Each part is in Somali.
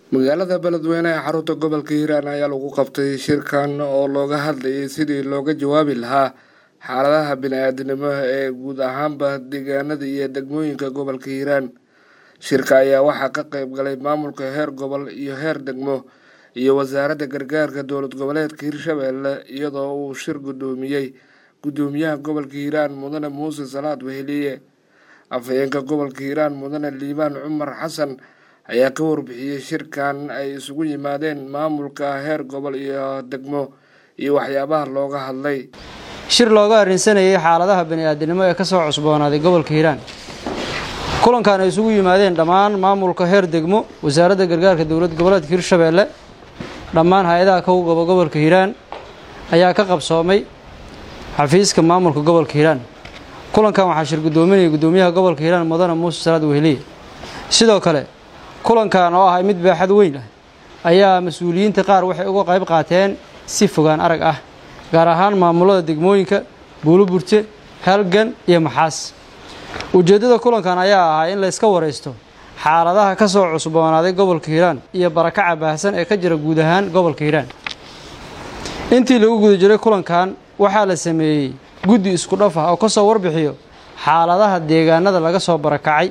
magaalada beledweyne ee xarunta gobolka hiiraan ayaa lagu qabtay shirkan oo looga hadlayay sidii looga jawaabi lahaa xaaladaha bini-aadinimo ee guud ahaanba deegaanada iyo degmooyinka gobolka hiiraan shirka ayaa waxaa ka qeyb galay maamulka heer gobol iyo heer degmo iyo wasaaradda gargaarka dowlad goboleedka hirshabeelle iyadoo uu shir guddoomiyey guddoomiyaha gobolka hiiraan mudane muuse salaad weheliye afhayeenka gobolka hiiraan mudane liibaan cumar xasan ayaa ka warbixiyey shirkan ay isugu yimaadeen maamulka heer gobol iyo degmo iyo waxyaabaha looga hadlay shir looga arrinsanayay xaaladaha bani-aadinimo ee kasoo cusboonaaday gobolka hiiraan kulankan ay isugu yimaadeen dhammaan maamulka heer degmo wasaaradda gargaarka dowlad goboleedka hirshabeelle dhammaan hay-adaha kowgaba gobolka hiiraan ayaa ka qabsoomay xafiiska maamulka gobolka hiiraan kulankan waxaa shir guddoominayay guddoomiyaha gobolka hiiraan mudane muuse salaad weheliye sidoo kale kulankan oo ahay mid baaxad weyn ah ayaa mas-uuliyiinta qaar waxay uga qayb qaateen si fogaan arag ah gaar ahaan maamulada degmooyinka buuloburte halgan iyo maxaas ujeeddada kulankan ayaa ahaa in layska waraysto xaaladaha ka soo cusboonaaday gobolka hiiraan iyo barakaca baahsan ee ka jira guud ahaan gobolka hiiraan intii lagu guda jiray kulankan waxaa la sameeyey guddi isku dhaf ah oo ka soo warbixiyo xaaladaha deegaanada laga soo barakacay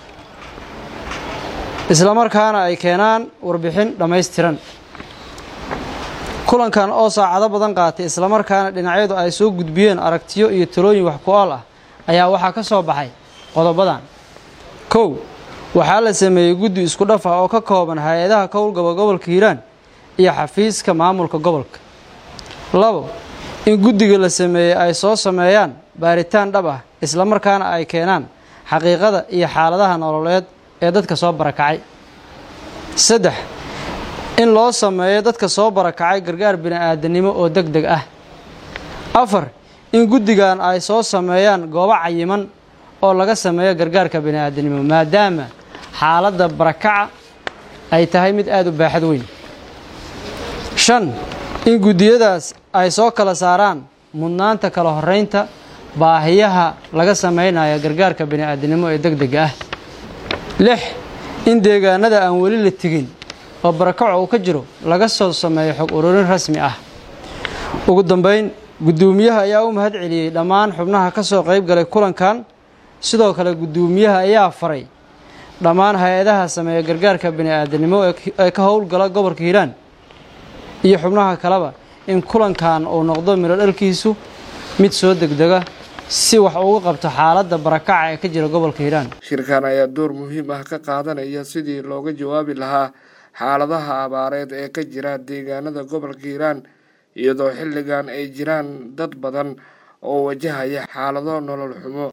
islamarkaana ay keenaan warbixin dhammaystiran kulankan oo saacado badan qaatay islamarkaana dhinacyadu ay soo gudbiyeen aragtiyo iyo talooyin wax ku-ool ah ayaa waxaa ka soo baxay qodobadan kow waxaa la sameeyey guddi isku dhaf ah oo ka kooban hay-adaha kowlgaba gobolka hiiraan iyo xafiiska maamulka gobolka labo in guddiga la sameeyey ay soo sameeyaan baaritaan dhab ah islamarkaana ay keenaan xaqiiqada iyo xaaladaha nololeed ee dadka soo barakacay saddex in loo sameeyo dadka soo barakacay gargaar bini-aadanimo oo deg deg ah afar in guddigan ay soo sameeyaan goobo cayiman oo laga sameeyo gargaarka bini-aadanimo maadaama xaaladda barakaca ay tahay mid aada u baaxad weyn shan in guddiyadaas ay soo kala saaraan mudnaanta kala horeynta baahiyaha laga sameynayo gargaarka bini-aadanimo ee deg dega ah lix in deegaanada aan weli la tegin oo barakaco uu ka jiro laga soo sameeyo xog ururin rasmi ah ugu dambeyn guddoomiyaha ayaa u mahad celiyey dhammaan xubnaha ka soo qayb galay kulankan sidoo kale guddoomiyaha ayaa faray dhammaan hay-adaha sameeya gargaarka bini-aadanimo ee ka howlgala gobolka hiiraan iyo xubnaha kaleba in kulankan uu noqdo midho dhalkiisu mid soo degdega si wax uga qabto xaaladda barakaca ee ka jira gobolka hiiraan shirkan ayaa door muhiim ah ka qaadanaya sidii looga jawaabi lahaa xaaladaha abaareed ee ka jira deegaanada gobolka hiiraan iyadoo xilligan ay jiraan dad badan oo wajahaya xaalado nolol xumo